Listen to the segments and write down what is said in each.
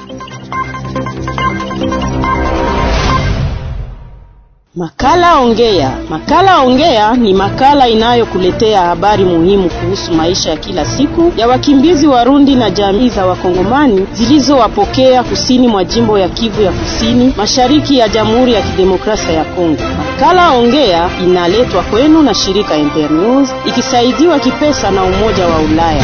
Makala Ongea. Makala Ongea ni makala inayokuletea habari muhimu kuhusu maisha ya kila siku ya wakimbizi Warundi na jamii za Wakongomani zilizowapokea kusini mwa jimbo ya Kivu ya Kusini, mashariki ya Jamhuri ya Kidemokrasia ya Kongo. Makala Ongea inaletwa kwenu na shirika Internews ikisaidiwa kipesa na Umoja wa Ulaya.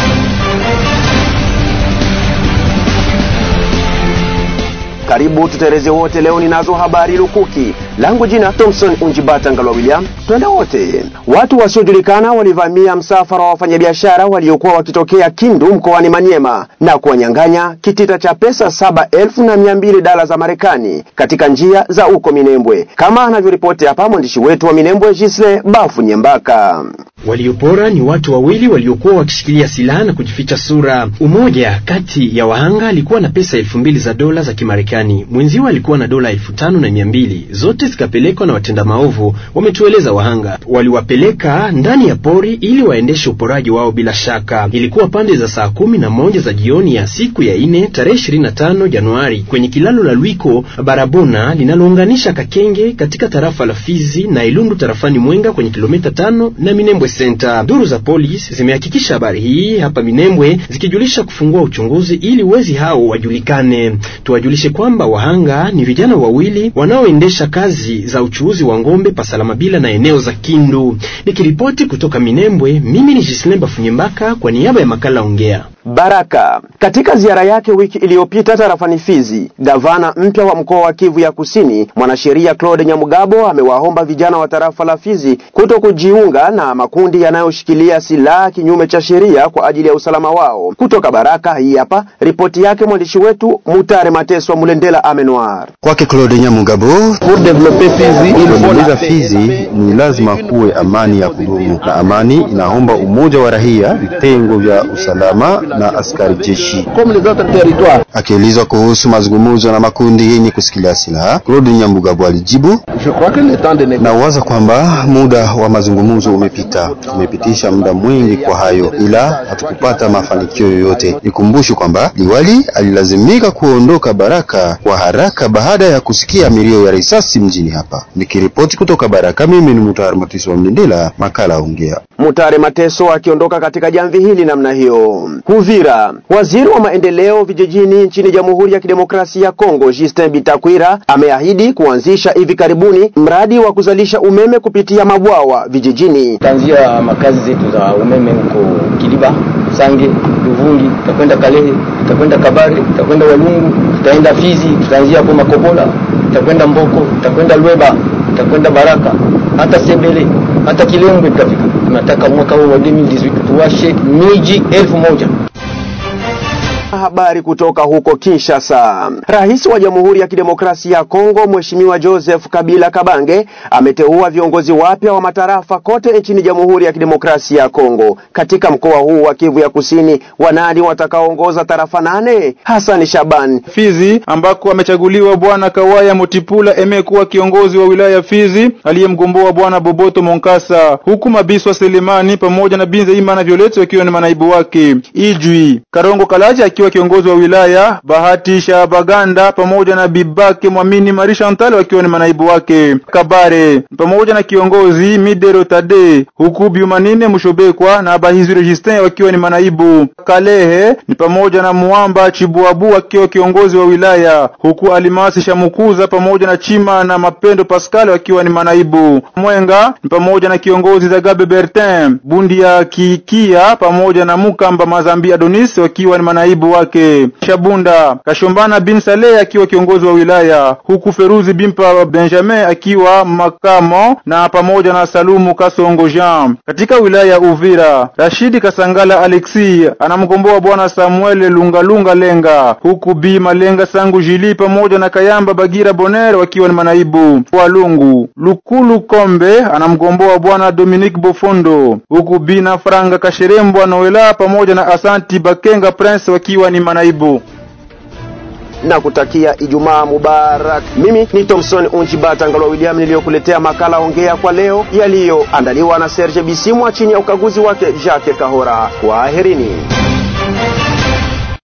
Karibu tuteleze wote. Leo ninazo habari lukuki. Langu jina Thompson Unjibata Ngalwa William. Twende wote. Watu wasiojulikana walivamia msafara wa wafanyabiashara waliokuwa wakitokea Kindu mkoani Manyema na kuwanyang'anya kitita cha pesa saba elfu na mia mbili dola za Marekani katika njia za uko Minembwe, kama anavyoripoti hapa mwandishi wetu wa Minembwe Gisle Bafu Nyembaka. Waliopora ni watu wawili waliokuwa wakishikilia silaha na kujificha sura. Umoja kati ya wahanga alikuwa na pesa elfu mbili za dola za Kimarekani, mwenziwa alikuwa na dola elfu tano na mia mbili zote zikapelekwa na watenda maovu. Wametueleza wahanga waliwapeleka ndani ya pori ili waendeshe uporaji wao. Bila shaka ilikuwa pande za saa kumi na moja za jioni ya siku ya ine tarehe ishirini na tano Januari kwenye kilalo la Lwiko barabona linalounganisha Kakenge katika tarafa la Fizi na Ilundu tarafani Mwenga kwenye kilomita tano na Minembwe Center. Duru za polisi zimehakikisha habari hii hapa Minembwe zikijulisha kufungua uchunguzi ili wezi hao wajulikane. Tuwajulishe kwamba wahanga ni vijana wawili wanaoendesha kazi za uchuuzi wa ngombe Pasalamabila na eneo za Kindu. Nikiripoti kutoka Minembwe, mimi ni Jislemba Funyembaka kwa niaba ya makala Ongea. Baraka katika ziara yake wiki iliyopita tarafani Fizi, gavana mpya wa mkoa wa Kivu ya Kusini, mwanasheria Claude Nyamugabo amewaomba vijana wa tarafa la Fizi kuto kujiunga na makundi yanayoshikilia silaha kinyume cha sheria kwa ajili ya usalama wao. Kutoka Baraka, hii hapa ripoti yake mwandishi wetu Mutare Mateswa Mulendela Amenoir. Kwake Claude Nyamugabo, kuendeleza Fizi ni lazima kuwe amani ya kudumu, na amani inaomba umoja wa raia, vitengo vya usalama na askari jeshi. Akiulizwa kuhusu mazungumzo na makundi yenye kusikilia silaha, Claude Nyamugabo alijibu, na waza kwamba muda wa mazungumzo umepita. Tumepitisha muda mwingi kwa hayo, ila hatukupata mafanikio yoyote. Nikumbushe kwamba liwali alilazimika kuondoka Baraka kwa haraka baada ya kusikia milio ya risasi mjini hapa. Nikiripoti kutoka Baraka, mimi ni Mutare Mateso wa Mlindela, makala Ongea. Mutare Mateso akiondoka katika jamvi hili namna hiyo. Uvira, waziri wa maendeleo vijijini nchini Jamhuri ya Kidemokrasia ya Kongo Justin Bitakwira ameahidi kuanzisha hivi karibuni mradi wa kuzalisha umeme kupitia mabwawa vijijini. Tutaanzia makazi zetu za umeme huko Kiliba, Sange, Luvungi, tutakwenda Kalehe, tutakwenda Kabare, tutakwenda Walungu, tutaenda Fizi, tutaanzia hapo Makobola, tutakwenda Mboko, tutakwenda Lweba, tutakwenda Baraka, hata Sebele, hata Kilembwe tutafika. Tunataka mwaka huu wa 2018 tuwashe miji elfu moja. Habari kutoka huko Kinshasa. Rais wa Jamhuri ya Kidemokrasia ya Kongo Mheshimiwa Joseph Kabila Kabange ameteua viongozi wapya wa matarafa kote nchini Jamhuri ya Kidemokrasia ya Kongo. Katika mkoa huu wa Kivu ya Kusini, wanani watakaoongoza tarafa nane? Hassan Shaban. Fizi ambako amechaguliwa bwana Kawaya Mutipula emekuwa kiongozi wa wilaya Fizi aliyemgomboa bwana Boboto Monkasa, huku Mabiswa Selemani pamoja na Binze Imana Violet wakiwa ni manaibu wake. Ijwi Karongo Kalaja akiwa kiongozi wa wilaya, Bahati Shabaganda pamoja na Bibake Mwamini Marie Chantal wakiwa ni manaibu wake. Kabare pamoja na kiongozi Midero Tade, huku Biumanine Mushobekwa na Bahizire Justin wakiwa ni manaibu. Kalehe ni pamoja na Muamba Chibuabu akiwa kiongozi wa wilaya, huku Alimasi Shamukuza pamoja na Chima na Mapendo Pascal wakiwa ni manaibu. Mwenga ni pamoja na kiongozi Zagabe Bertin, Bundi ya Kikia pamoja na Mukamba Mazambi Adonis wakiwa ni manaibu wake. Shabunda Kashombana bin Saleh akiwa kiongozi wa wilaya, huku Feruzi Bimpa Benjamin akiwa makamo na pamoja na Salumu Kasongo Jean. Katika wilaya ya Uvira, Rashidi Kasangala Alexi anamgomboa bwana Samuel Lungalunga Lenga, huku Bi Malenga Sangu Jili pamoja na Kayamba Bagira Boner wakiwa ni manaibu. Walungu Lukulu Kombe anamgomboa bwana Dominique Bofondo, huku Bina Franga Kasherembwa Noela pamoja na Asanti Bakenga Prince wakiwa ni manaibu na kutakia Ijumaa Mubarak. Mimi ni Thomson Unjibata Ngalwa William niliyokuletea makala ongea kwa leo yaliyoandaliwa na Serge Bisimwa chini ya ukaguzi wake Jacques Kahora. Kwaherini.